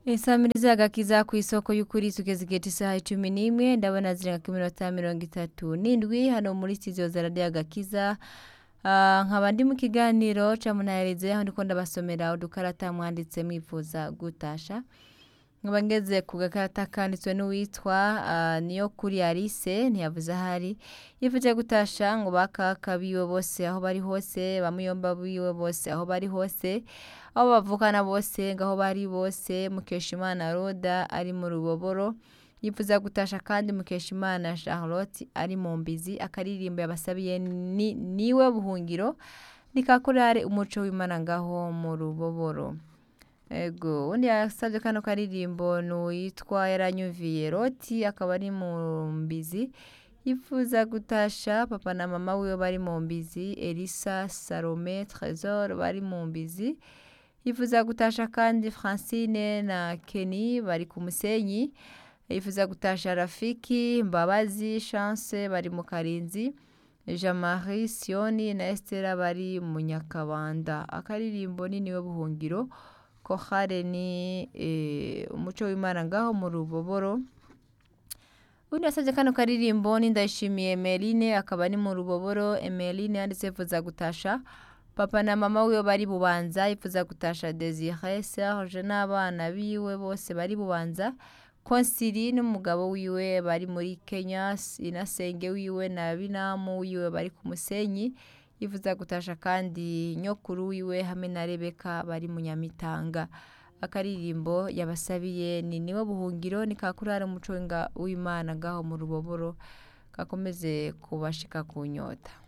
Insamiriza agakiza ku isoko y'ukuri tugeze igihe isaha icumi n'imwe ndabona zirenga ku minota mirongo itatu n'indwi hano muri studio za radiyo agakiza Ah, nkaba ndi mu kiganiro ca munaherize aho ndiko ndabasomera udukarata mwanditse mwifuza gutasha nkaba ngeze ku gakarata kanditswe n'uwitwa ah, niyo kuri Alice ntiyavuze ahari yifuje gutasha ngo bakaka biwe bose aho bari hose bamuyomba biwe bose aho bari hose aho bavukana bose ngaho bari bose Mukeshimana Roda ari mu ruboboro yifuza gutasha kandi Mukeshimana Charlotte ari mu mbizi akaririmbo yabasabiye ni, niwe buhungiro nikakorare umuco w'Imana ngaho mu ruboboro ego undi yasabye kano karirimbo n'uwitwa yaranyuviye Roti akaba ari mu mbizi yifuza gutasha papa na mama wiwe bari mu mbizi Elisa Salome Trésor bari mu mbizi yifuza gutasha kandi Francine na Kenny bari ku musenyi yifuza gutasha Rafiki Mbabazi Chance bari mu Karinzi Jean-Marie Sioni na Estera bari mu Nyakabanda akaririmbo ni niwe buhungiro kohare ni eh, umuco w'Imana ngaho mu ruboboro undi yasabye kano karirimbo ni ndayishimiye Emeline akaba ni mu ruboboro Emeline yanditse yifuza gutasha papa na mama wiwe bari bubanza yifuza gutasha Desire Serge n'abana biwe bose bari bubanza Konsili n'umugabo wiwe bari muri Kenya inasenge wiwe na binamu wiwe bari ku musenyi yifuza gutasha kandi nyokuru wiwe hamwe na Rebeka bari mu Nyamitanga akaririmbo yabasabiye ni niwe buhungiro ni kakurara umuco w'inga- w'Imana ngaho mu ruboboro gakomeze kubashika ku nyota